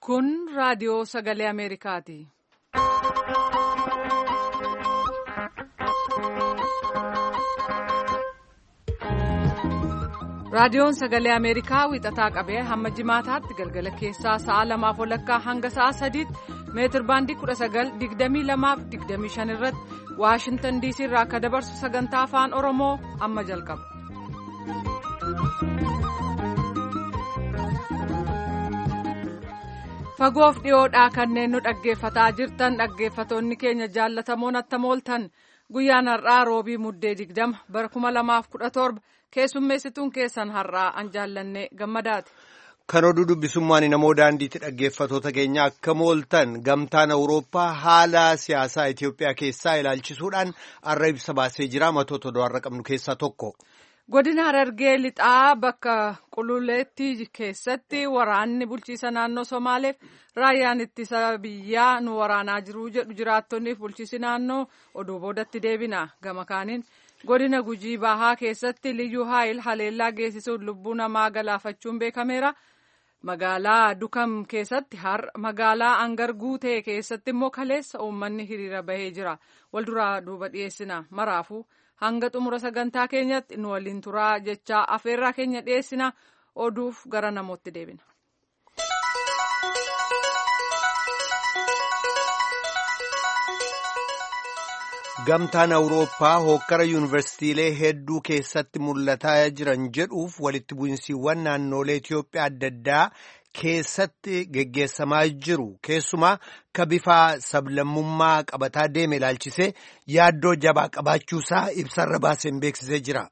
Kun raadiyoo sagalee Ameerikaati. Raadiyoon sagalee Ameerikaa wixataa qabee hamma jimaataatti galgala keessaa sa'a lamaaf walakkaa hanga sa'a sadiitti meetir baandii 1922-25 irratti Waashintan diisii irraa akka dabarsu sagantaa afaan Oromoo amma jalqaba. Fagoof dhiyoodhaa kanneen nu dhaggeeffataa jirtan dhaggeeffatoonni keenya jaallatamoon attamooltan guyyaan har'aa roobii muddee digdama bara kuma lamaaf kudha torba keessummeessituun keessan har'aa an jaallanne gammadaati. Kan oduu dubbisummaan namoo daandiitti dhaggeeffatoota keenya akka mooltan gamtaan awurooppaa haala siyaasaa Itoophiyaa keessaa ilaalchisuudhaan har'a ibsa baasee jira matoota oduu har'a qabnu keessaa tokko. Godina Harargee lixaa bakka qululeetti keessatti waraanni bulchiisa naannoo Somaaleef raayyaan ittisa biyyaa nu waraanaa jiru jedhu jiraattonniif bulchiisi naannoo oduu boodatti deebina gama kaaniin. godina gujii bahaa keessatti liyyuu haayil haleellaa geessisuun lubbuu namaa galaafachuun beekameera magaalaa dukam keessatti har magaalaa angar guutee keessatti immoo kaleessa uummanni hiriira bahee jira walduraa duuba dhiyeessina maraafuu hanga xumura sagantaa keenyatti nu waliin turaa jechaa afeerraa keenya dhiyeessina oduuf gara namootti deebina. Gamtaan Awurooppaa hookkara yuunivarsiitiilee hedduu keessatti mul'ataa jiran jedhuuf walitti bu'insiiwwan naannolee Itoophiyaa adda addaa keessatti geggeessamaa jiru. Keessumaa ka bifa sablammummaa qabataa deeme ilaalchisee yaaddoo jabaa qabaachuusaa ibsarra baaseen beeksisee jira.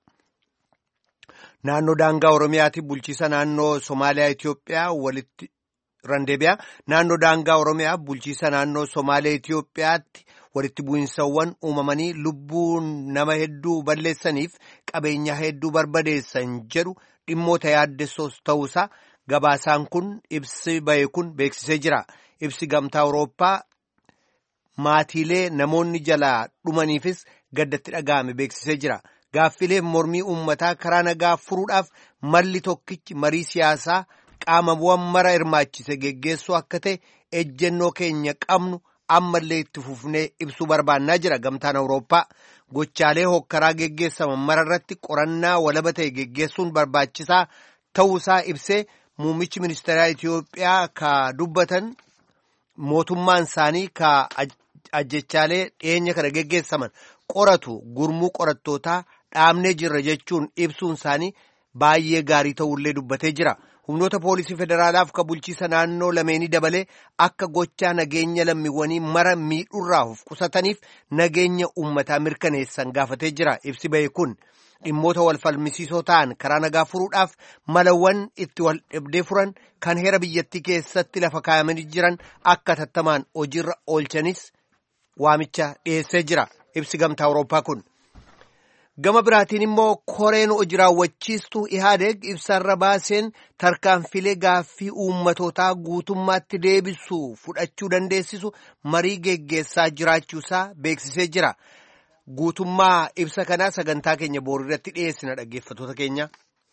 Naannoo daangaa Oromiyaatti bulchiisa naannoo Somaaliyaa Itoophiyaa walitti randeebiyaa naannoo daangaa Oromiyaa bulchiisa naannoo Somaaliyaa Itoophiyaatti. walitti bu'insawwan uumamanii lubbuu nama hedduu balleessaniif qabeenya hedduu barbadeessan jedhu dhimmoota yaaddessoos ta'uusaa gabaasaan kun ibsi bahe kun beeksisee jira ibsi gamtaa awurooppaa maatiilee namoonni jalaa dhumaniifis gaddatti dhaga'ame beeksisee jira gaaffilee mormii uummataa karaa nagaa furuudhaaf malli tokkichi marii siyaasaa qaamawwan mara hirmaachise geggeessuu akka ta'e ejjennoo keenya qabnu. ammallee itti fufnee ibsuu barbaannaa jira gamtaan awurooppaa gochaalee hokkaraa geggeessaman mara irratti qorannaa walaba ta'e geggeessuun barbaachisaa ta'uusaa ibsee muummichi ministeeraa Itoophiyaa ka dubbatan mootummaan isaanii ka ajjechaalee dhiyeenya kana geggeessaman qoratu gurmuu qorattootaa dhaabnee jirra jechuun ibsuun isaanii baay'ee gaarii ta'ullee dubbatee jira. humnoota poolisii federaalaaf ka bulchiisa naannoo lameenii dabalee akka gochaa nageenya lammiiwwanii mara miidhurraa of qusataniif nageenya uummataa mirkaneessan gaafatee jira ibsi bahe kun dhimmoota wal falmisiisoo ta'an karaa nagaa furuudhaaf malawwan itti wal dhabdee furan kan heera biyyattii keessatti lafa kaayamanii jiran akka tattamaan hojiirra oolchanis waamicha dhiyeessee jira ibsi gamtaa awurooppaa kun. gama biraatiin immoo koreen hojii raawwachiistuu ihaadeeg ibsarra baaseen tarkaanfilee gaaffii uummatootaa guutummaatti deebisu fudhachuu dandeessisu marii geggeessaa jiraachuusaa beeksisee jira guutummaa ibsa kanaa sagantaa keenya boorirratti dhiyeessina dhaggeeffatoota keenya.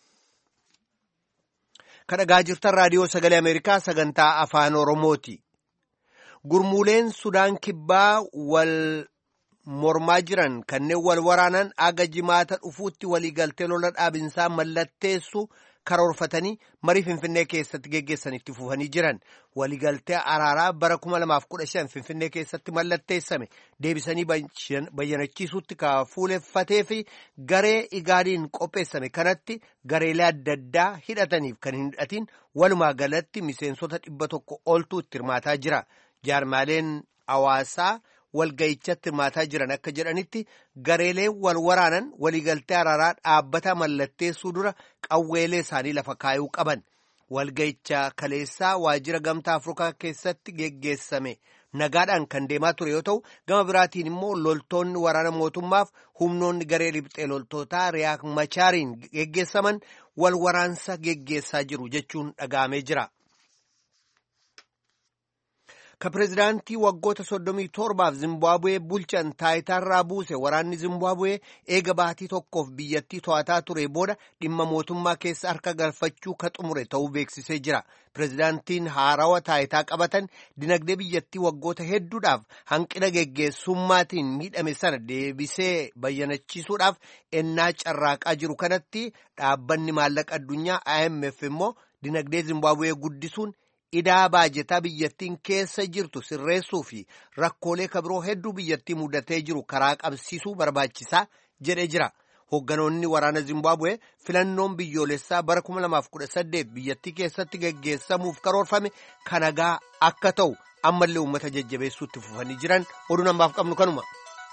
kadhagaa jirtan raadiyoo sagalee ameerikaa sagantaa afaan oromooti gurmuuleen sudaan kibbaa wal. mormaa jiran kanneen wal waraanan aga jimaata dhufuutti waliigaltee lola dhaabinsaa mallatteessu karoorfatanii marii finfinnee keessatti geggeessan itti fufanii jiran waliigaltee araaraa bara 2015 finfinnee keessatti mallatteessame deebisanii bayyanachiisuutti ka fuuleffatee fi garee igaadiin qopheessame kanatti gareelee adda addaa hidhataniif kan hin hidhatin walumaa galatti miseensota dhibba tokko oltu itti hirmaataa jira jaarmaaleen hawaasaa. walga'ichatti hirmaataa jiran akka jedhanitti gareelee wal waraanan waliigaltee araaraa dhaabbata mallatteessuu dura qawweelee isaanii lafa kaayuu qaban walga'icha kaleessaa waajjira gamtaa afrikaa keessatti geggeessame nagaadhaan kan deemaa ture yoo ta'u gama biraatiin immoo loltoonni waraana mootummaaf humnoonni garee lixee loltootaa riyaak machaariin geggeessaman wal waraansa geggeessaa jiru jechuun dhaga'amee jira. ka pireezidaantii waggoota soddomii torbaaf Zimbaabuwee bulchan taayitaarraa buuse waraanni Zimbaabuwee eega baatii tokkoof biyyattii to'ataa ture booda dhimma mootummaa keessa harka galfachuu ka xumure ta'uu beeksisee jira. Pireezidaantiin haarawa taayitaa qabatan dinagdee biyyattii waggoota hedduudhaaf hanqina geggeessummaatiin miidhame sana deebisee bayyanachiisuudhaaf ennaa carraaqaa jiru kanatti dhaabbanni maallaqa addunyaa IMF immoo dinagdee Zimbaabuwee guddisuun idaa baajetaa biyyattiin keessa jirtu sirreessuu fi rakkoolee kabiroo hedduu biyyattii mudatee jiru karaa qabsiisuu barbaachisaa jedhee jira. Hoogganoonni waraana Zimbaabuwee filannoon biyyoolessaa bara 2018 biyyattii keessatti geggeessamuuf karoorfame kanagaa akka ta'u ammallee uummata jajjabeessuutti fufanii jiran oduu namaaf qabnu kanuma.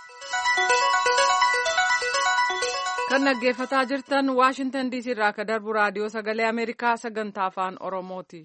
kan dhaggeeffataa jirtan waashintan diisii irraa akka darbu raadiyoo sagalee ameerikaa sagantaa afaan oromooti.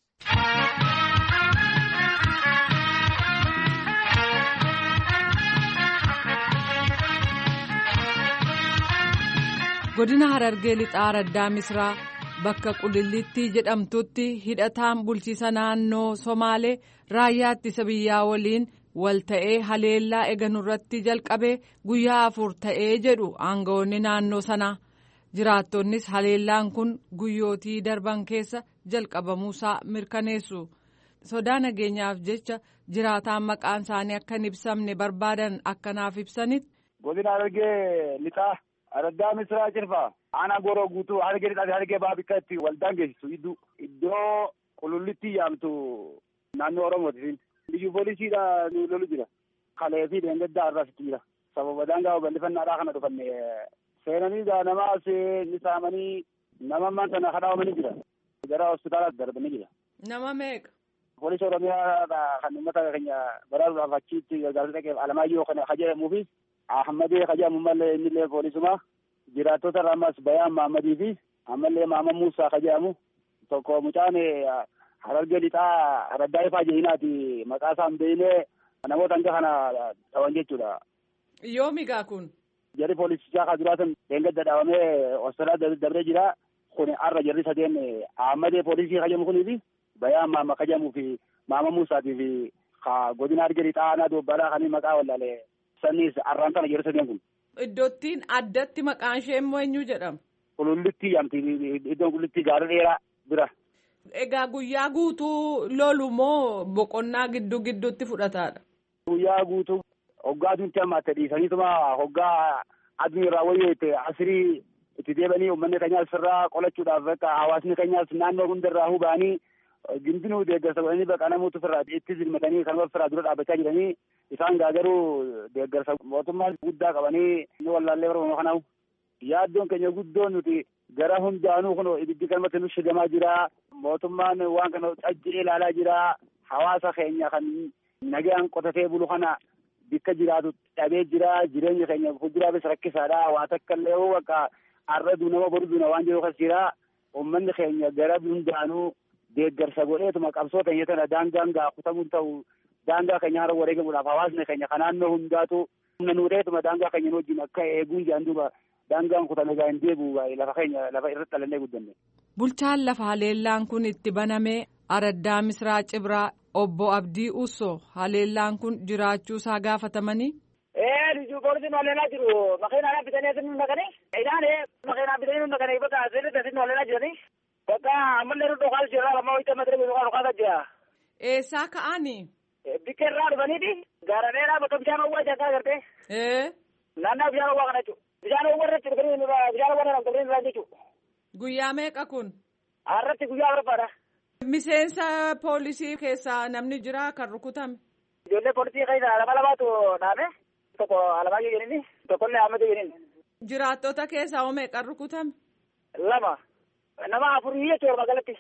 godina harargee lixaa raddaa misraa bakka qulillittii jedhamtutti hidhataan bulchiisa naannoo somaalee raayyaa ittisa biyyaa waliin wal ta'ee haleellaa eeganurratti jalqabee guyyaa afur ta'ee jedhu aangawoonni naannoo sanaa jiraattonnis haleellaan kun guyyootii darban keessa jalqabamuusaa mirkaneessu sodaa nageenyaaf jecha jiraataan maqaan isaanii akka hin ibsamne barbaadan akkanaaf ibsanitti. godina harargee lixaa raddaa misraa cirfaa aanaa goroo guutuu harargee lixaa harargee ba'aa bikka itti waldaan geessisu iddoo iddoo qulullittii yaamtu naannoo oromooti. biyyu poolisiidha nu lolu jira kalee fi deengaddaa irraasitti jira sababa daangaa bal'ifannaadhaa kana dhufanne seenanii gaa nama ni saamanii nama ammaan sana kadhaamanii jira gara hospitaala darbanii jira. nama meeqa. poolisii oromiyaa kan uummata keenya baraaruudhaaf achitti gargaarsa dhaqeef alamaayyoo kana kajedhamuu fi ahmadee kajedhamu mallee innillee poolisuma jiraattota irraa ammas bayaan mahammadii fi ammallee mahamad muusaa kajedhamu tokko mucaan harargee lixaa raddaa ifaa jehinaati maqaa isaa hin beekne namoota hanga kana dhawan jechuudha. Yoomigaa kun. Jarri poolisichaa kan jiraatan deengadda dhaabamee hospitaala dabree jira. Kun har'a jarri sadeen Ahmadee poolisii kajamu kunii fi Bayaan Maamma kajamuu fi Maama Muusaatii fi godina harargee lixaa aanaa doobbalaa kan maqaa wallaalee sanniis har'aan sana jarri sadeen kun. Iddoottiin addatti maqaan ishee immoo eenyu jedhama? Qulullittii yaamti iddoon qulullittii gaara dheeraa bira. Egaa guyyaa guutuu lolu moo boqonnaa gidduu gidduutti fudhataadha? Guyyaa guutuu hoggaa aduutti hammaatte dhiisaniituma hoggaa aduun irraa wayyoote asirii itti deebanii uummanni keenyaas irraa qolachuudhaaf akka hawaasni keenyaas naannoo hundarraa hubanii gindinuu deeggarsa godhanii bakka namoota ofirraa itti zilmatanii kanuma ofirraa dura dhaabbachaa jiranii isaan garuu deeggarsa mootummaa guddaa qabanii nu wallaallee barbaadu kanaaf yaaddoon keenya guddoon nuti gara hundaanuu kun ibiddi kanumatti nu shigamaa jira mootummaan waan kana cajjee ilaalaa jira hawaasa keenya kan nagaan qotatee bulu kana bakka jiraatu dhabee jira jireenya keenya fuulduraafis rakkisaadha waa takka illee bakka har'a duunama boru duuna waan jiru kas jira uummanni keenya gara hundaanuu deeggarsa godheetuma qabsoo keenya tana daangaan gaa kutamuun ta'u daangaa keenya hara wareegamuudhaaf hawaasni keenya kan naannoo hundaatu humna nuudheetuma daangaa keenya wajjin akka eeguun jedhan duuba daangaan kutame gaa hin deebi'u lafa keenya lafa irratti dhalannee guddanne. Bulchaan lafa haleellaan kun itti baname araddaa misraa cibraa obbo Abdii Usso haleellaan kun jiraachuu isaa gaafatamanii. Ee liju poolisiin haleelaa jiru makiinaa bitanii asin nu naqanii idaan makiinaa bitanii nu naqanii bakka asirratti asin haleelaa jiranii bakka ammallee nu dhokaas jira amma wayita madira nu dhokaasaa jira. Eessaa ka'anii? Bikka irraa dhufaniiti gaara dheeraa bakka bishaan owwaa jaataa agartee. Ee. Naannaa bishaan owwaa kana jechuudha. Bishaan owwaa irratti dhufanii bishaan owwaa irraa dhufanii irraa jechuudha. Guyyaa meeqa kun? Har'atti guyyaa barbaada. Miseensa poolisii keessaa namni jira kan rukutame. Ijoollee poolisii keessa lama lamaatu dhaame. Tokko Alamaayyoo jedhini tokkollee Ahmadu jedhini. Jiraattota keessaa hoo meeqan rukutame? Lama. Nama afurii jechuudha magaalatti.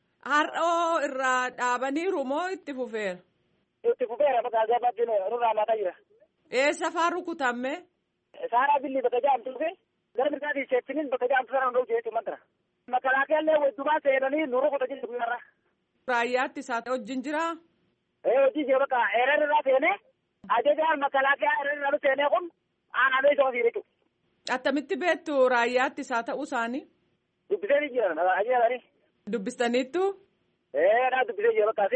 Har'oo irraa dhaabaniiru moo itti fufeera? Itti fufeera bakka gabaatti nurraa maataa jira. Eessa faa rukutame? Saaraa billi bakka jaamtuu fi gara mirgaatii seettiniin bakka jaamtuu sana hunda'u jechuudha mantara. Makalaakeellee wajjumaa seenanii nu rukuta jechuudha guyyaarra. Raayyaatti isaa wajjin jiraa? Ee hojii jee bakka eereen irraa seenee ajajaan makalaakaa eereen irraa seenee kun aanaalee isa ofii jechuudha. Attamitti beektu raayyaatti isaa ta'uu isaanii? Dubbisee ni jiran ajajanii. Dubbistaniittu? Ee naa dubbisee jira bakka asi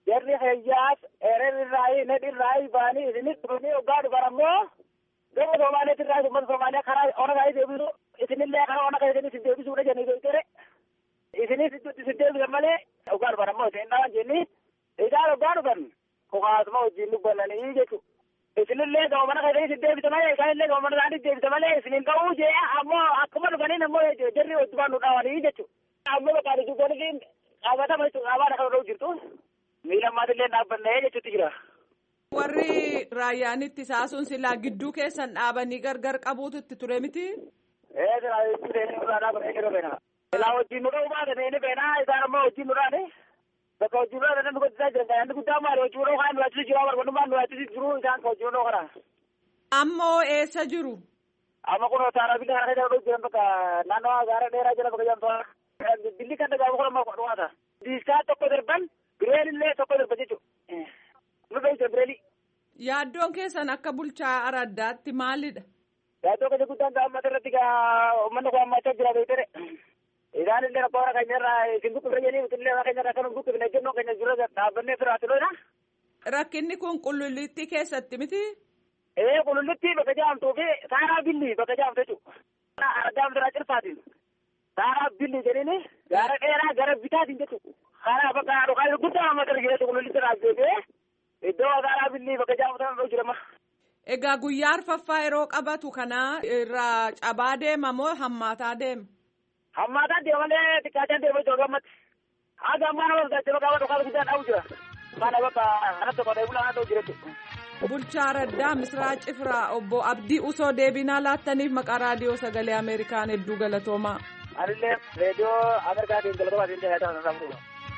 jarri hayyaas eererrirraayi nedhirraayi baanii isinit dhufanii hoggaa dhufan ammoo gama Somaaliyaatti irraa uummata Somaaliyaa karaa ona kaayii deebisu isinillee karaa ona kaayii isin deebisuudha jennee beektere isinis isin deebisan malee hoggaa dhufan ammoo isin dhawan jenni isaan hoggaa dhufan kokaasuma wajjin dubbananii jechuudha. isinillee gama mana kaayii isin deebisa malee isaanillee gama mana isaanii deebisa malee isinin ta'uu jee ammoo akkuma dhufaniin ammoo jarri wajjumaan nu dhaawanii jechuudha. Ammoo bakka dubbanni qabatama jechuudha qabaadha kan ta'u jirtu. miila maatillee dhaabbannee jechuutti jira. Warri raayyaan ittisaa sun silaa gidduu keessan dhaabanii gargar qabuutu itti ture miti? Ee silaa gidduu seenii nurraa dhaabanii jiru beena. Silaa wajjin nu dha'uu baatan inni beena isaan ammoo wajjin nu dhaane. Bakka wajjin nu dhaane nu godhisaa jiran kan inni guddaa maali wajjin nu dha'uu nu achitti jiru barbaadummaan nu achitti jiru isaan kan wajjin nu dha'uu kana. Ammoo eessa jiru? Amma kun taara biyya kana keessa dha'uu jiran bakka naannoo gaara dheeraa jala bakka jamtoora. Billi kan dhagaa kun amma dhumaata. Diiskaa tokko darban bireelillee tokko darba jechuudha. Nu beekte bireeli. Yaaddoon keessan akka bulchaa araddaatti maalidha? Yaaddoo keessa guddaan gaa uummata irratti gaa uummanni kun hammachaa jira beektere. Isaan illee rakkoo warra keenya irraa isin buqqifne jennee illee warra keenya irraa kan buqqifne jennuun keenya dura dhaabbannee firaatti lola. Rakkinni kun qullullittii keessatti miti? Ee qullullittii bakka jaamtuu fi saaraa billi bakka jaamtu jechuudha. Addaam biraa cirfaatiin. Saaraa billi jedhini gara dheeraa gara bitaatiin jechuudha. Karaa bakka dhugaa guddaa uummata irra jireenya qullullittii irraa deebi'ee iddoo saaraa billi bakka jaamtu ta'an jirama. Egaa guyyaa arfaffaa yeroo qabatu kana irraa cabaa deema moo hammaataa deema? Hammaataa deema malee xiqqaachaan deema jechuudha gammatti. Haga ammaa nama gaachama qaba dhugaa guddaa dhabu jira. Mana bakka kanatti qodee bulaa haa ta'u jira jechuudha. Bulchaa Raddaa Misraa Cifiraa obbo Abdii Usoo deebinaa laattaniif maqaa raadiyoo sagalee Ameerikaan hedduu galatoomaa. Anillee reediyoo Ameerikaatiin galatoomaa siin tajaajila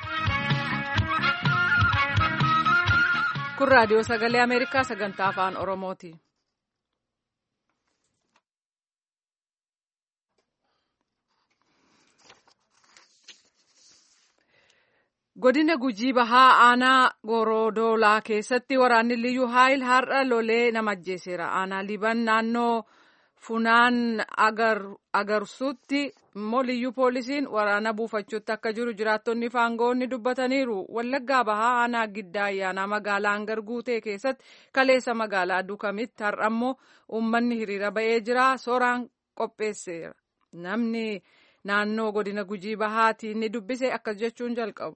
Kun raadiyoo sagalee Ameerikaa sagantaa afaan Oromooti. Godina Gujii Bahaa Aanaa Gorodoolaa keessatti waraanni Liyyuu Haayil har'a lolee nama ajjeeseera. Aanaa Liban naannoo Funaan Agarsuutti immoo Liyyuu Poolisiin waraana buufachuutti akka jiru jiraattonni faangoonni dubbataniiru. Wallaggaa Bahaa Aanaa Giddaa Ayyaanaa magaalaa Hangar Guutee keessatti kaleessa magaalaa Dukamitti har'a immoo uummanni hiriira ba'ee jira. Sooraan qopheesseera. Namni naannoo godina Gujii Bahaatiin ni dubbise akkas jechuun jalqabu.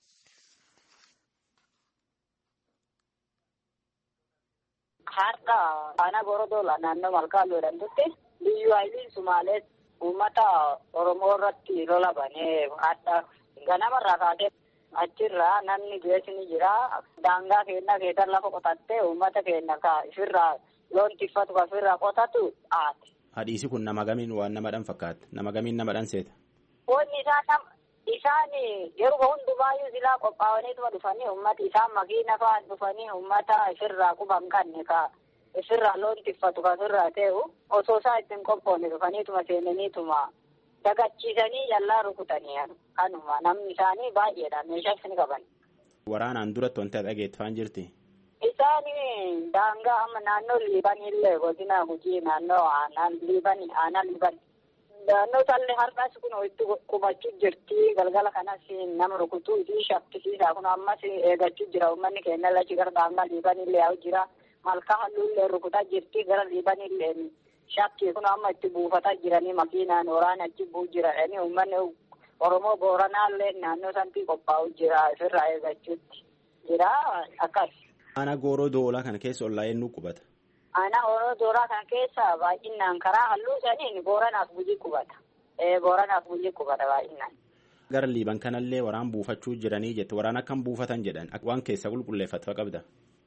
Har'a aanaa Gorodoola naannoo Malkaalloo jedhamtutti Liyyuu Haayiliin Sumaalee uummata Oromoo irratti lola banee har'a ganamarraa kaatee achirraa namni geessini jira. Daangaa keenya keessan lafa qotattee uummata keenya ka ifirraa loon tiffatu ka ifirraa qotatu haati. Hadhiisi kun nama gamiin waan namadhaan fakkaata. Nama gamiin namadhaan seeta. Wanni isaan nam isaan yeroo hundumaayyuu silaa qophaa'aniituma dhufanii uummata isaan makiina fa'aan dhufanii uummata ifirraa quban kanne ka ifirraa loon tiffatu ka ifirraa ta'u osoo isaa ittiin qophoonne dhufaniituma seenaniituma dagachiisanii yallaa rukutanii kanuma namni isaanii baay'eedha meeshaas ni qaban. Waraanaan duratti wanti dhageeffaan jirti. Isaan daangaa amma naannoo liibanillee godina gujii naannoo aanaan liibani aanaan liibani. Naannoo tallee har'as kun itti qubachuu jirti galgala kanas nama rukutuu fi shakkisiisaa kun ammas eeggachuu jira uummanni keenya lachi gara daangaa liibanillee yaa'u jira malkaa halluullee rukutaa jirti gara liibanillee shakkii kun amma itti buufataa jiranii makiinaan waraana achi bu'u jiranii uummanni Oromoo Booranaallee naannoo sanatti qophaa'u jira ofirraa eeggachuutti jira akkas. Aanaa gooroo doolaa kana keessa ollaa eenyu qubata. Aanaa gooroo doolaa kana keessa baay'inaan karaa halluu saniin booranaaf gujii qubata. Booranaaf gujii qubata baay'inaan. Gara liiban kanallee waraan buufachuu jiranii jette waraan akkam buufatan jedhan waan keessa qulqulleeffatu qabda.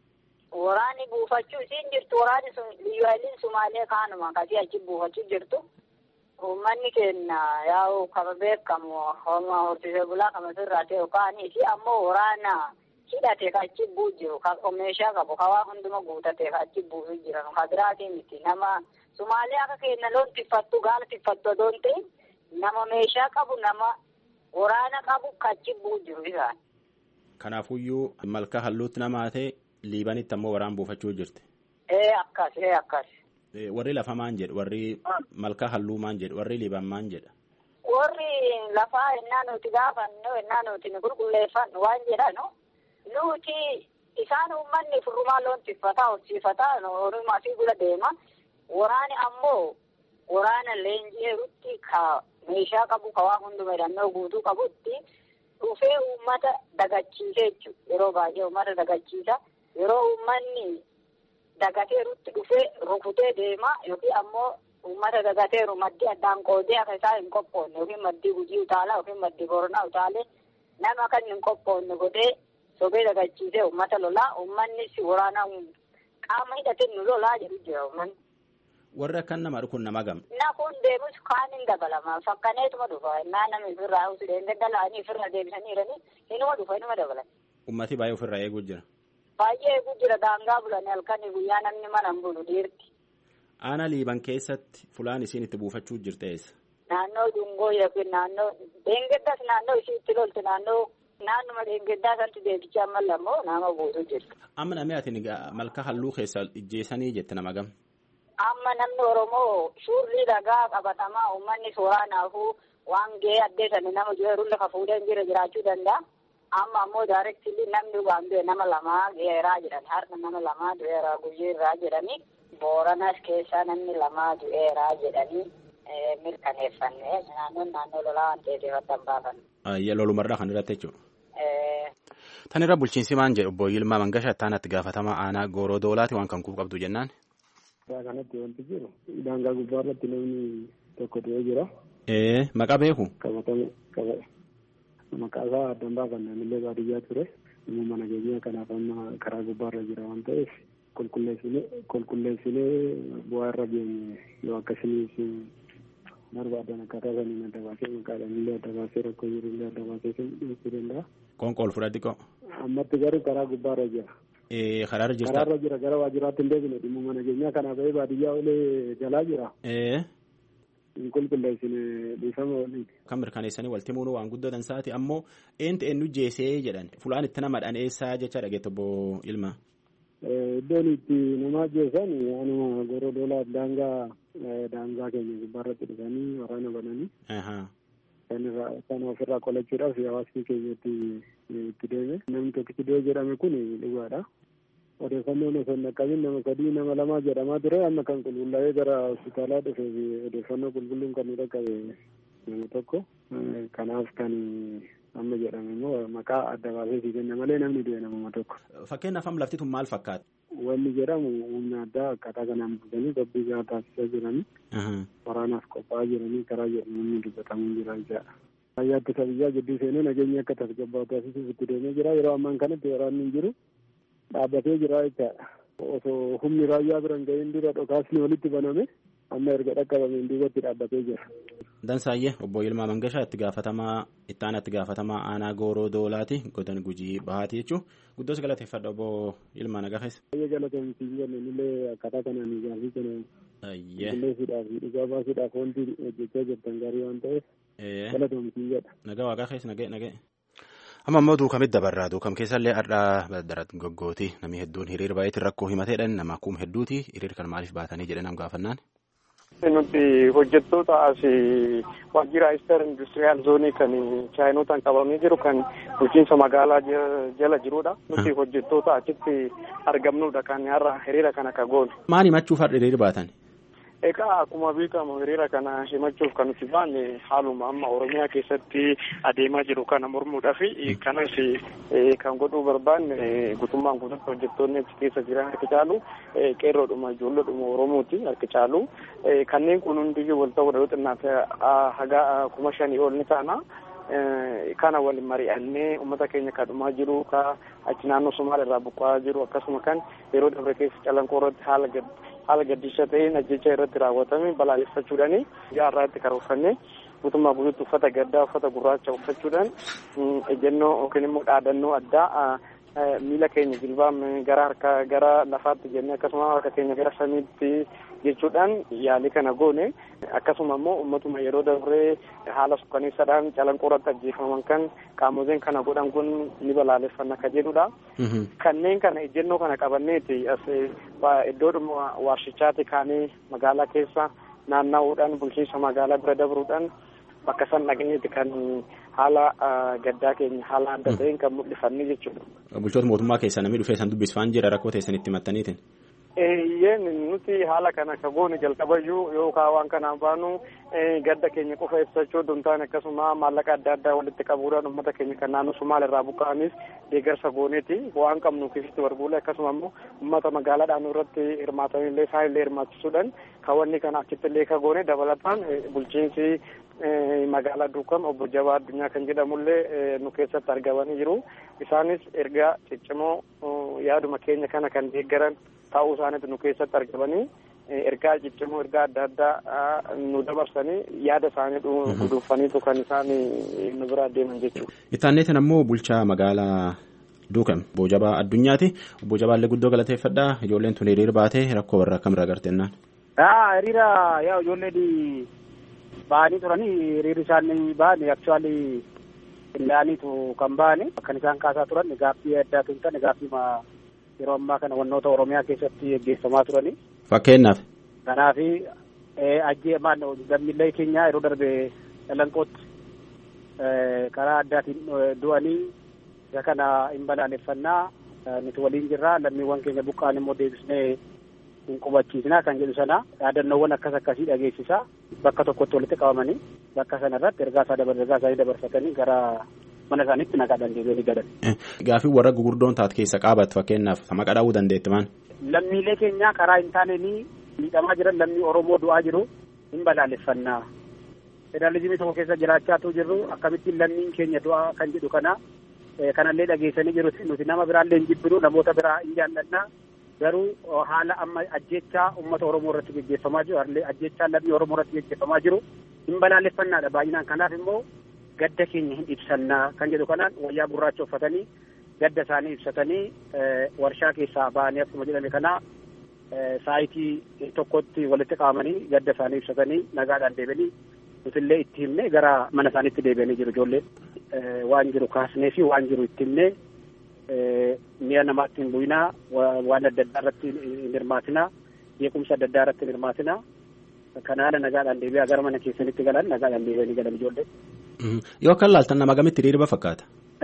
Waraanni buufachuu isiin jirtu waraanni sun liyyaaleen sumaalee kaanuma akkasii achi buufachuu jirtu. Uummanni keenya yaa'u kama beekamu homaa horsiisee bulaa kama sirraa ta'e kaanii fi ammoo waraana hidhatee ka achi bu'u jiru ka meeshaa qabu ka waa hunduma guutatee ka achi bu'u jiran ka biraatii miti nama sumaalee akka keenya loon tiffattu gaala tiffattu odoon ta'e nama meeshaa qabu nama waraana qabu ka achi bu'u jiru isaan. Kanaafuyyuu malka halluutti namaa ta'e liibanitti ammoo waraan buufachuu jirti. Ee akkas ee akkas. Warri lafa maan jedhu warri malka halluu maan jedhu warri liiban maan jedha. Warri lafaa ennaa nuti gaafannu ennaa nuti nu qulqulleeffannu waan jedhanu nuti isaan uummanni furrumaa loon tiffataa horsiifataa horumaa fi bula deema waraani ammoo waraana leenji'eerutti ka meeshaa qabu ka waa hunduma hidhannoo guutuu qabutti dhufee uummata dagachiisee jechuudha yeroo baay'ee uummata dagachiisa yeroo uummanni dagateerutti dhufee rukutee deema yookiin ammoo uummata dagateeru maddii addaan qoodee akka isaa hin qophoonne yookiin maddii gujii utaalaa yookiin maddii boronaa utaalee nama kan hin qophoonne godhee sobee dagachiisee uummata lolaa uummannis waraana qaama hidhatee nu lolaa jedhu jira uummanni. Warri akkan nama kun nama gam. Na kun deemus kaan hin dabalama fakkaneetuma dhufa innaa namni ofirraa usileen daddalaanii ofirra deebisanii jiranii inuma dhufa inuma dabalan. Ummati baay'ee ofirraa eeguu jira. Baay'ee eeguu jira daangaa bulanii halkanii guyyaa namni mana hin bulu dhiirti. Aana liiban keessatti fulaan isiin itti buufachuu jirte eessa? Naannoo dungoo yookiin naannoo deengeddas naannoo ishii itti lolti naannoo naannuma deengeddaa sanatti deebichaa mallammoo nama buutu jirti. Amma namni ati malka halluu keessa ijjeessanii jette nama gam. Amma namni Oromoo suurrii dhagaa qabatamaa uummanni soraanaafuu waan gahee addeessanii nama jiru lafa fuudhee jira jiraachuu danda'a. Amma ammoo daarektilii namni waan du'e nama lamaa du'eeraa jedhan har'a nama lamaa du'eeraa guyyeerraa jedhanii booranas keessaa namni lamaa du'eeraa jedhanii mirkaneeffannee naannoon naannoo lolaa waan ta'eef ifatti baafan. Lolumarraa kan irratti jechuudha. Tan irra bulchiinsi maan jedhu obbo Yilmaa Mangasha itti gaafatama aanaa gooroo doolaati waan kan kuuf qabdu jennaan. Suuraa kanatti wanti jiru daangaa gubbaa irratti namni tokko du'ee jira. Ee maqaa beeku. Qabatame qaba maqaa isaa addan baafanne illee baadiyyaa ture. Immoo mana keenyaa kanaaf amma karaa gubbaa irra jira waan ta'eef qulqulleessinee qulqulleessinee bu'aa irra geenye yoo akkasinis barbaadan akkaataa saniin adda baasee maqaadhaan illee adda baasee rakkoo jiru illee adda baasee dhiyeessuu danda'a. Qoonqool fudhatti qoo. Ammatti garuu karaa gubbaa irra jira. Karaarra jirta. Karaarra jira gara waajjiraatti hin deebine dhimma mana keenyaa kanaa bahee baadiyyaa olee jalaa jira. Hin qulqulleessine dhiifama waliin. Kan mirkaneessanii walti muunuu waan guddatan saati ammoo eentu eenyu jeesee jedhan fulaan itti nama dhaneessaa jecha dhageettu obbo Ilma. Iddoon itti nama jeessan anuma goroo doolaa daangaa daangaa keenya gubbaarratti dhufanii waraana bananii. Kan ofirraa qolachuudhaaf hawaasni keenya itti deeme. Namni tokkichi du'e jedhame kun dhugaadha. Odeeffannoon osoo hin dhaqqabin nama sadii nama lamaa jedhamaa ture amma kan qulqullaa'ee gara hospitaalaa dhufee fi odeeffannoo qulqulluun kan nu dhaqqabe nama tokko. Kanaaf kan amma jedhame immoo maqaa adda baasee si kenna malee namni du'e namuma tokko. Fakkeenyaaf amma lafti tun maal fakkaata? Wanni jedhamu humna addaa akkaataa kanaan bulchanii qophiin gahaa taasisaa jiranii. Waraanaaf qophaa'aa jiranii karaa jedhamu dubbatamuu jira jechaadha. Raayyaa ittisa biyyaa gidduu seenee nageenya akka tasgabbaa'u taasisuuf itti deemee jira. Yeroo ammaan kanatti waraanni hin jiru dhaabbatee jira jechaadha. Osoo humni raayyaa biran ga'een dura dhokaasni walitti baname amma erga dhaqqabameen duubatti dhaabbatee jira. Dansaayyee obbo Yilmaa Mangashaa itti gaafatamaa itti aanaa itti gaafatamaa aanaa gooroo doolaati godina gujii bahaati jechuun guddoos galateeffadha obbo Yilmaa Nagaafes. Baay'ee galatoomsiin jenneen illee akkaataa kanaan ijaarsi kana qulqulleessuudhaaf dhugaa baasuudhaaf wanti hojjechaa jirtan gaarii waan ta'eef galatoomsiin jedha. Nagaa waaqaa keessa nagee nagee. Amma immoo duukamitti dabarraa duukam keessallee har'aa darat goggooti namni hedduun hiriira baay'eetiin rakkoo himateedhaan nama akkuma hedduuti hiriira kan maaliif baatanii jedhee nam gaafannaan. Nuti hojjettoota as waajjira Ister Industiriyaal Zoonii kan chaayinotaan qabamee jiru kan bulchiinsa magaalaa jala jirudha. Nuti hojjettoota achitti argamnudha kan har'a hiriira kana ka goone. Maal himachuuf har'a hiriira baatan? Egaa akkuma beekamu hiriira kana himachuuf kan nuti baanne haaluma amma Oromiyaa keessatti adeemaa jiru kana mormuudhaaf kanas kan godhuu barbaanne guutummaan guututti hojjettoonni achi keessa jiran harki caalu qeerroodhuma ijoolleedhuma Oromooti harki caalu kanneen kun hundiyyuu wal ta'uudha yoo xinnaate haga kuma shanii ol ni taana. kana waliin mari'annee uummata keenya kadhumaa jiru ka achi naannoo Somaaliyaa irraa buqqa'aa jiru akkasuma kan yeroo dabre keessa calanqoo irratti haala gad haala gaddisa ta'een ajjecha irratti raawwatame balaaleffachuudhaani jaarraa itti karoorfannee guutummaa guutuutti uffata gaddaa uffata gurraacha uffachuudhaan ejjennoo yookiin immoo dhaadannoo addaa miila keenya jilbaa gara harka gara lafaatti jennee akkasuma harka keenya gara samiitti jechuudhaan yaalii kana goone akkasuma immoo ummatuma yeroo dabree haala sukkaneessaadhaan calanqoo irratti ajjeefaman kan qaamoleen kana godhan kun ni balaaleffanna ka jedhudha. Kanneen kana ejjennoo kana qabanneeti as iddoodhuma warshichaati kaanee magaalaa keessa naanna'uudhaan bulchiinsa magaalaa bira dabruudhaan bakka san dhaqneeti kan haala gaddaa keenya haala adda ta'een kan mul'ifanne jechuudha. Bulchoota mootummaa keessaa namni dhufee san dubbisfaan jira rakkoo teessan itti mattaniitiin. Eeyyeen nuti haala kana akka goone jalqabayyuu yookaan waan kanaan baanu gadda keenya qofa ibsachuu osoo hin taane akkasuma maallaqa adda addaa walitti qabuudhaan uummata keenya kan naannoo Somaal irraa buqqa'anis deeggarsa gooneeti waan qabnu keessatti barbuule akkasuma immoo uummata magaalaa dhaanuu irratti hirmaatanillee isaanillee hirmaachisuudhaan kaawwanni kana achitti illee ka goone dabalataan bulchiinsi magaalaa duukam obbo Jabaa Addunyaa kan jedhamullee nu keessatti argamanii jiru isaanis ergaa ciccimoo yaaduma keenya kana kan deeggaran ta'uu isaaniitu nu keessatti argamanii ergaa ciccimoo ergaa adda addaa nu dabarsanii yaada isaanii guduunfaniitu kan isaan nu bira deeman jechuudha. Ittaanneetiin ammoo bulchaa magaalaa Duukam obbo Jabaa Addunyaati. Obbo Jabaallee guddoo galateeffadha. Ijoolleen tun hiriira baatee rakkoo warra akkamirraa garteennaan. Hiriira yaa ijoolleen ba'anii turanii hiriirri isaanii ba'anii aktuwaalii qindaa'aniitu kan ba'anii kan isaan kaasaa turan gaaffii addaatu hin taane gaaffii yeroo ammaa kana wannoota Oromiyaa keessatti gaggeeffamaa turanii. Fakkeenyaaf. Kanaaf ajjeemaan lammiilee keenya yeroo darbe dhalanqootti karaa addaatiin du'anii isa kana hin balaaleffannaa nuti waliin jirra lammiiwwan keenya buqqaan immoo deebisnee hin qubachiisna kan jedhu sana yaadannoowwan akkas akkasii dhageessisa bakka tokkotti walitti qabamanii bakka sana irratti ergaa isaa dabar ergaa isaanii dabarfatanii gara mana isaaniitti nagaadhaan deebi'anii galan. Gaafii warra gugurdoon taate keessa qaabatu fakkeenyaaf maqaa dhaabuu dandeetti maan. Lammiilee keenya karaa hin taaneen miidhamaa jiran lammii Oromoo du'aa jiru hin balaaleffannaa. Federaalizimii tokko keessa jiraachaatu jirru akkamittiin lammiin keenya du'aa kan jedhu kana kanallee dhageessanii jiru nuti nama biraallee hin jibbinu namoota biraa hin jaallannaa garuu haala amma ajjechaa uummata Oromoo irratti gaggeeffamaa jiru ajjechaa lammii Oromoo irratti gaggeeffamaa jiru hin balaaleffannaadha baay'inaan kanaaf immoo gadda keenya hin ibsannaa kan jedhu kanaan wayyaa gurraacha uffatanii gadda isaanii ibsatanii warshaa keessaa ba'anii akkuma jedhame kana saayitii tokkotti walitti qabamanii gadda isaanii ibsatanii nagaadhaan deebi'anii nutillee itti himne gara mana isaaniitti deebi'anii jiru ijoolleen waan jiru kaasnee fi waan jiru itti himne mi'a namaatti hin bu'inaa waan adda addaa irratti hin hirmaatinaa beekumsa adda addaa irratti hin hirmaatinaa kan haala nagaadhaan deebi'aa gara mana keessanitti galan nagaadhaan deebi'anii galan ijoolleen. Yoo akka laaltan nama gamitti hiriirba fakkaata.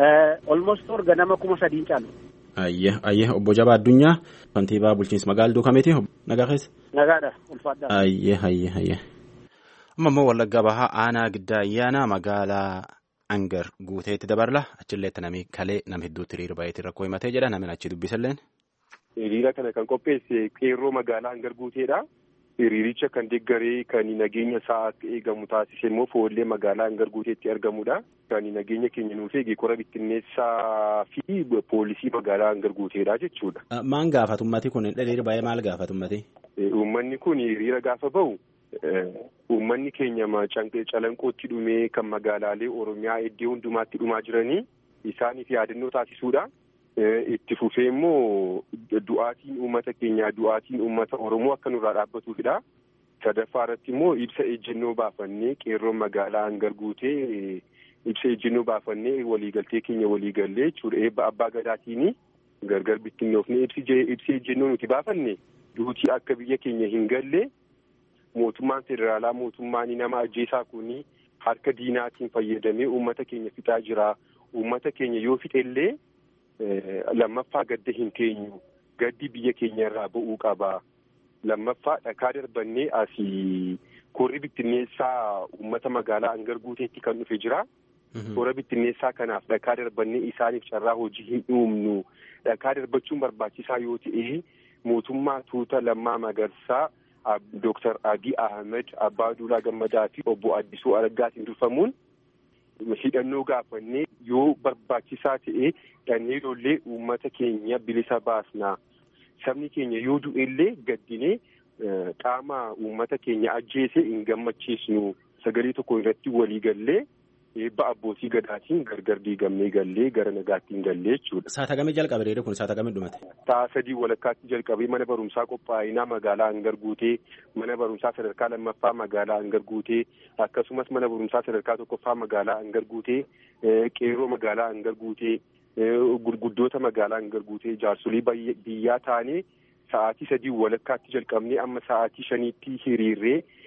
Olmost orga nama kuma sadiin caalu. Ayye ayye obbo Jabaa Addunyaa kantiibaa bulchiinsa magaalaa Duukameeti nagaa keessa. Nagaadha ulfaadhaa. Ayye ayye ayye. Amma immoo Wallaggaa Bahaa aanaa giddaa ayyaana magaalaa Angar guuteetti dabarla achilleetti namni kalee nama hedduutti hiriira baay'eetiin rakkoo himatee jedha namni achi dubbisalleen. Hiriira kana kan qopheesse qeerroo magaalaa Angar guuteedha. Hiriiricha kan deeggaree kan nageenya isaa akka eegamu taasise immoo foollee magaalaa Angar guuteetti argamudha. Kan nageenya keenya nuuf eege kora bittinneessaa fi poolisii magaalaa Angar guuteedha jechuudha. Maan gaafatu ummati kun hiriira baay'ee maal gaafatu ummati? Uummanni kun hiriira gaafa bahu uummanni keenya calanqootti dhumee kan magaalaalee Oromiyaa iddoo hundumaatti dhumaa jiranii isaaniif yaadannoo taasisuudha. Itti fufee immoo du'aatiin uummata keenyaa du'aatiin uummata Oromoo akka nurraa dhaabbatuufidha. Sadaffaa irratti immoo ibsa ejjennoo baafannee qeerroon magaalaa Angar guutee ibsa ejjennoo baafannee waliigaltee keenya waliigallee jechuudha. Eebba abbaa gadaatiin gargar bittinnoofne ibsi ejjennoo nuti baafanne duutii akka biyya keenya hin galle mootummaan federaalaa mootummaan nama ajjeesaa kun harka diinaatiin fayyadamee uummata keenya fixaa jira. Uummata keenya yoo fixellee lammaffaa gadda hin teenyu gaddi biyya keenya irraa ba'uu qaba. Lammaffaa dhakaa darbannee asii korri bittinneessaa uummata magaalaa Angar guuteetti kan dhufe jira. Kora bittinneessaa kanaaf dhakaa darbannee isaaniif carraa hojii hin uumnu. Dhakaa darbachuun barbaachisaa yoo ta'e mootummaa tuuta lammaa magarsaa Dooktar Abiy Ahmed Abbaa Duulaa Gammadaa fi obbo Addisuu Araggaatiin durfamuun hidhannoo gaafannee yoo barbaachisaa ta'e dhannee lollee uummata keenya bilisa baasna. Sabni keenya yoo du'ellee gaddinee qaama uummata keenya ajjeese hin gammachiisnu. Sagalee tokko irratti walii gallee eebba abbootii gadaatiin gargar diigamnee gallee gara nagaatti hin gallee jechuudha. Saata kamii jalqabe reedu kun saata kamii dhumate? Sa'a sadii walakkaatti jalqabee mana barumsaa qophaa'inaa magaalaa Angar guutee mana barumsaa sadarkaa lammaffaa magaalaa Angar guutee akkasumas mana barumsaa sadarkaa tokkoffaa magaalaa Angar guutee qeerroo magaalaa Angar guutee gurguddoota magaalaa Angar guutee jaarsolii biyyaa taanee sa'aatii sadii walakkaatti jalqabnee amma sa'aatii shaniitti hiriirree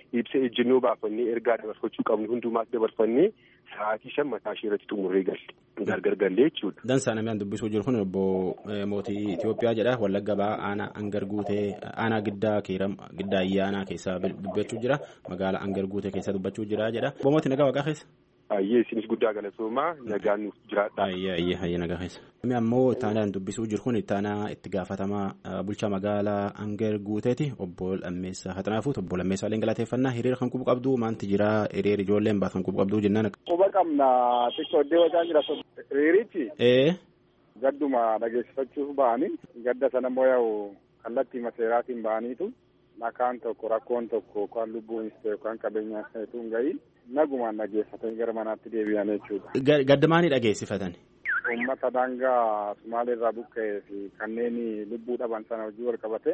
ibsa ejjennoo baafannee ergaa dabarfachuu qabnu hundumaas dabarfannee sa'aatii shan mataa ishee irratti xumurree galle gargar gallee jechuudha. Dansaa namni dubbisuu jiru kun obbo mootii Itoophiyaa jedha wallagga ba'aa aanaa angar guutee aanaa giddaa kiiram giddaa ayyaanaa keessaa dubbachuu jira magaalaa angar guutee keessa dubbachuu jira jedha. Obbo mootii nagaa waaqaa keessa. Ayyee isinis guddaa galatoomaa nagaan nuuf jiraadha. Ayyee ayyee ayyee nagaa keessa. Namni ammoo ittaanaan dubbisuu jiru kun ittaanaa itti gaafatamaa bulchaa magaalaa Angar Guuteeti obbo Lammeessaa Haxanaafuuti obbo Lammeessaa Leen galateeffannaa hiriira kan qubu qabdu maanti jira hiriira ijoolleen baat kan qubu qabdu jennaan. Quba qabna xiqqoo iddoo wajaa jira hiriirichi. Ee. Gadduma dhageessifachuuf ba'anii gadda sana immoo yaa'u kallattii maseeraatiin ba'aniitu nakaan tokko rakkoon tokko yookaan lubbuunis ta'e yookaan qabeenyaan ta'etu hin gahiin nagumaan dhageessifatanii gara manaatti deebi'an jechuudha. Gadda maanii dhageessifatan? Uummata daangaa Sumaaleerraa buqqa'ee fi kanneen lubbuu dhaban sana wajjin wal qabate.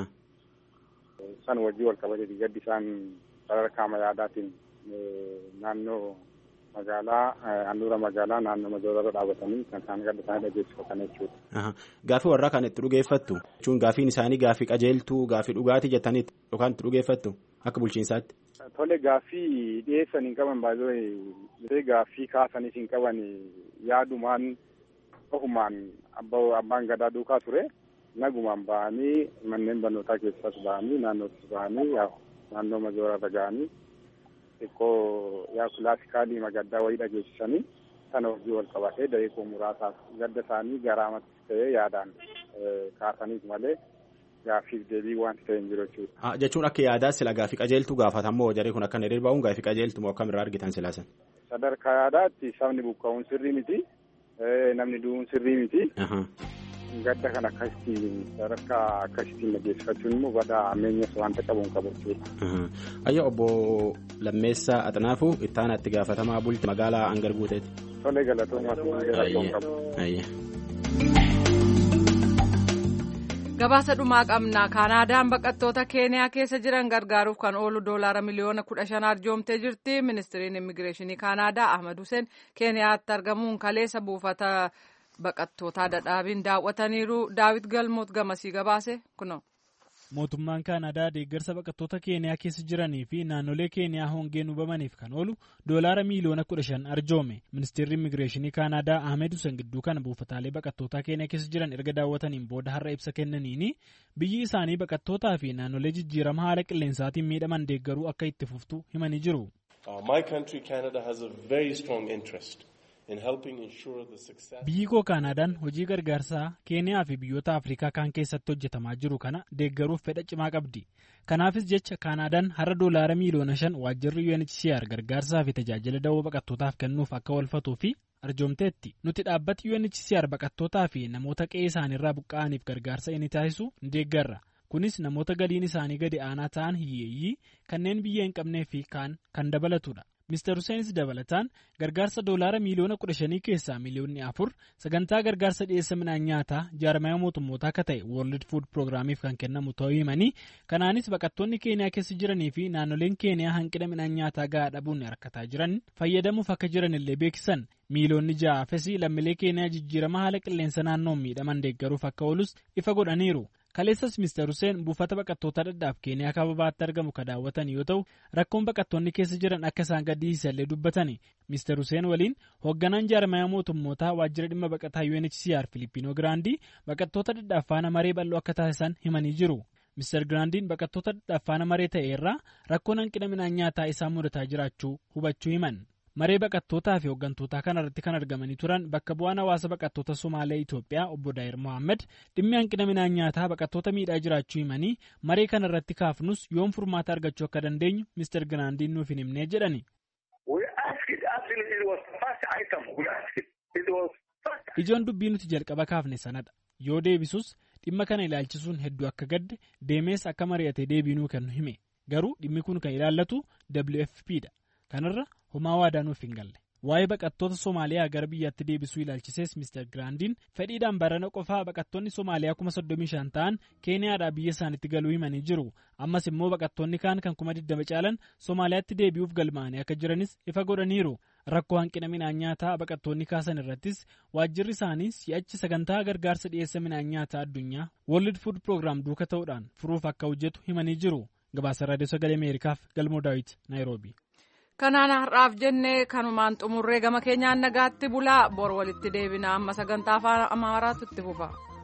San wajjin wal qabate gaddi isaan sadarkaa yaadaatiin naannoo magaalaa handhuura magaalaa naannoo magaalaa dhaabatanii kan isaan gadda isaanii dhageessifatan jechuudha. Gaafii warraa kan itti dhugeeffattu jechuun gaafiin isaanii gaafii qajeeltuu gaafii dhugaatii jettanii yookaan itti dhugeeffattu akka bulchiinsaatti. Tole gaaffii dhiyeessan hin qaban baay'ee gaaffii kaasaniif hin qaban yaadumaan ofumaan abbaan gadaa duukaa ture nagumaan ba'anii manneen barnootaa keessas ba'anii naannoottis ba'anii naannoo majooraarra ga'anii xiqqoo yaa kilaasikaalii magaddaa wayii dhageessisanii sana hojii wal qabatee dareekoo muraasaaf gadda isaanii garaamatti ta'ee yaadaan kaasaniif malee. Gaaffiif deebii wanti ta'e hin jiru jechuudha. Jechuun akka yaadaa sila gaafii qajeeltuu gaafatamoo jarri kun akka hiriir ba'uun gaafii qajeeltuu moo akkamirraa argitan silaasan? Sadarkaa yaadaatti sabni buqqa'uun sirrii miti. Namni du'uun sirrii miti. Gadda kan akkasitti sadarkaa akkasittiin dhageessifachuun immoo badaa ameenyas wanta qabuun qabu jechuudha. Ayya obbo Lammeessaa Axanaafuu ittaana itti gaafatamaa bulti magaalaa Angar Guuteeti. Tolee galatoomaa fi qabu. gabaasa dhumaa qabna kaanaadaan baqattoota keeniyaa keessa jiran gargaaruuf kan oolu doolaara miliyoona kudha shan arjoomtee jirti ministiriin immigireeshinii kaanaadaa ahmad huseen keeniyaatti argamuun kaleessa buufata baqattootaa dadhaabiin daawwataniiru daawit galmoot gamasii gabaase kuno. mootummaan kaanadaa deeggarsa baqattoota keeniyaa keessa jiranii fi naannolee keeniyaa hongeen hubamaniif kan oolu doolaara miiliyoona kudha shan arjoome ministeerri immigireeshinii kaanadaa ahmed husen gidduu kana buufataalee baqattootaa keeniyaa keessa jiran erga daawwataniin booda har'a ibsa kennaniini biyyi isaanii baqattootaa fi naannolee jijjiirama haala qilleensaatiin miidhaman deeggaruu akka itti fuftu himanii jiru. biyyi koo kaanaadaan hojii gargaarsaa keeniyaa fi biyyoota afrikaa kaan keessatti hojjetamaa jiru kana deeggaruuf fedha cimaa qabdi kanaafis jecha kaanaadaan har'a doolaara miiliyoona shan waajjirri unhcr gargaarsaa fi tajaajila dawoo baqattootaaf kennuuf akka walfatuu fi arjoomteetti nuti dhaabbati unhcr baqattootaa fi namoota qe'ee isaaniirraa buqqa'aniif gargaarsa inni taasisu ni deeggarra kunis namoota galiin isaanii gadi aanaa ta'an hiyyeeyyii kanneen biyya hin qabnee fi kaan kan dabalatudha. Mr. Huseenis dabalataan gargaarsa doolaara miiliyoona kudha shanii keessaa miiliyoonni afur sagantaa gargaarsa dhiyeessa midhaan nyaataa jaarmaya mootummootaa akka ta'e World Food Programmiif kan kennamu ta'uu himanii kanaanis baqattoonni keeniyaa keessa jiranii fi naannoleen keeniyaa hanqina midhaan nyaataa gahaa dhabuun rakkataa jiran fayyadamuuf akka jiran illee beeksisan miiliyoonni ja'aafis lammiilee keeniyaa jijjiirama haala qilleensa naannoon miidhaman deeggaruuf akka oolus ifa godhaniiru. kaleessas Mr. Hussein buufata baqattoota dhadhaaf keeniyaa kababaatti argamu ka daawwatan yoo ta'u rakkoon baqattoonni keessa jiran akka isaan gaddisiisallee dubbatani Mr. Hussein waliin hoogganaan jaarmaya mootummootaa waajjira dhimma baqataa UNHCR Filippino Giraandii baqattoota dhadhaaf faana maree bal'oo akka taasisan himanii jiru. Mr. Giraandiin baqattoota dhadhaaf faana maree ta'e irraa rakkoon hanqina midhaan nyaataa isaan mudataa jiraachuu hubachuu himan. maree baqattootaa fi hooggantootaa kanarratti kan argamanii turan bakka bu'aan hawaasa baqattoota somaalee Itoophiyaa obbo Daayir Mohaammed dhimmi hanqina midhaan nyaataa baqattoota miidhaa jiraachuu himanii maree kanarratti kaafnus yoom furmaata argachuu akka dandeenyu Mr. Giraandiin nuuf hin himnee jedhani. Ijoon dubbii nuti jalqaba kaafne sanadha. Yoo deebisus dhimma kana ilaalchisuun hedduu akka gadde deemees akka mari'atee deebiinuu kennu hime. Garuu dhimmi kun kan ilaallatu WFP dha. Kanarra homaa waadaa nuuf hin galle. Waa'ee baqattoota Somaaliyaa gara biyyaatti deebisuu ilaalchisees Mr. Giraandiin fedhiidhaan barana qofaa baqattoonni Somaaliyaa kuma soddomii shan ta'an Keeniyaadhaa biyya isaaniitti galuu himanii jiru. Ammas immoo baqattoonni kaan kan kuma digdama caalan Somaaliyaatti deebi'uuf galmaa'anii akka jiranis ifa godhaniiru. Rakkoo hanqina midhaan nyaataa baqattoonni kaasan irrattis waajjirri isaanii si'achi sagantaa gargaarsa dhiyeessa midhaan nyaataa addunyaa World Food Program duuka ta'uudhaan furuuf akka hojjetu himanii jiru. gabaasa raadiyoo sagalee ameerikaaf galmoo daawit naayiroobi. kanaan har'aaf jennee kanumaan xumurree gama keenyaan nagaatti bulaa bor walitti deebina amma sagantaa afaan amaaraatu itti fufa.